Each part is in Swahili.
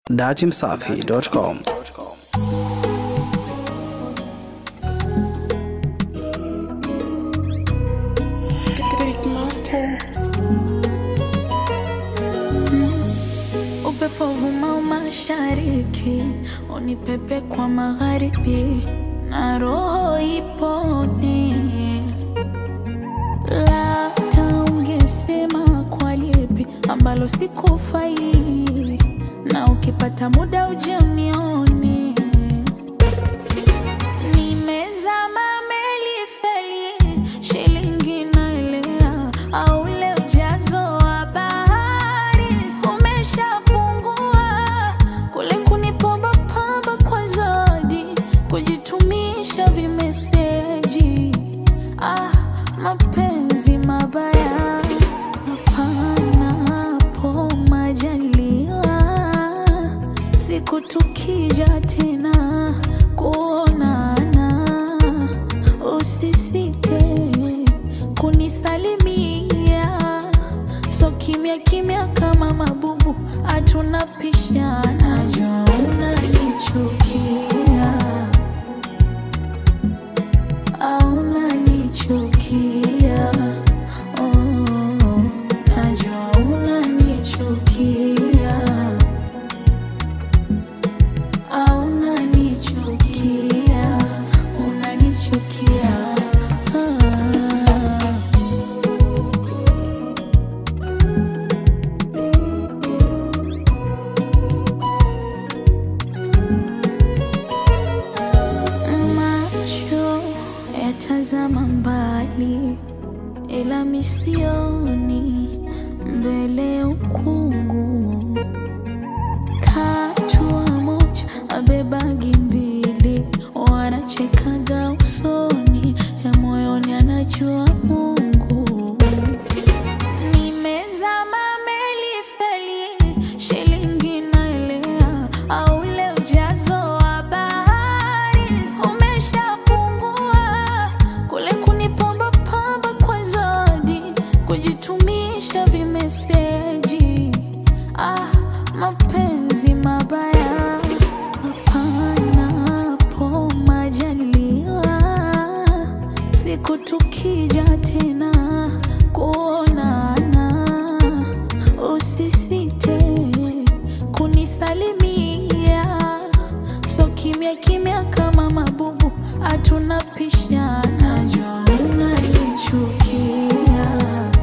datimsafi.com. Great Monster. Upepo vuma mashariki, unipepe kwa magharibi, na roho ipone. Labda ungesema kwa lipi ambalo sikufai, na ukipata muda uje unione. Nimezama meli feli, shilingi naelea, au ule ujazo wa bahari umeshapungua. Kule kunipamba pamba kwa zodi, kujitumisha vimeseji. Ah, mapenzi mabaya hapana hapo majaliwa siku tukija tena kuonana, usisite kunisalimia, so kimya kimya kama mabubu, hatuna pishana. Najua unanichukia au unanichukia, oh, najua unanichukia au unanichukia, unanichukia. Ah. Macho yatazama mbali, ila misioni mbele ya ukungu katua moja abebagi mbili, wanachekaga usoni, ya moyoni anajua Mungu. Nimezama meli feli, shilingi naelea, au ule ujazo wa bahari umeshapungua. Kule kunipamba pamba kwa zodi, kujitumisha vimeseji. Ah, mapenzi mabaya hapana hapo majaliwa siku tukija tena kuonana, usisite kunisalimia, so kimya kimya kama mabubu, hatuna pishana. Najua unanichukia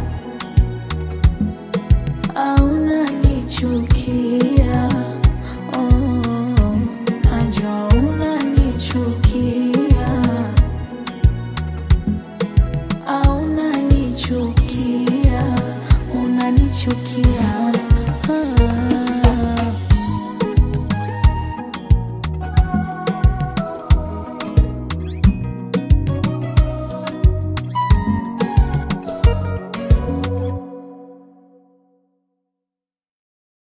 au unanichukia, oh, najua unanichukia au unanichukia, unanichukia.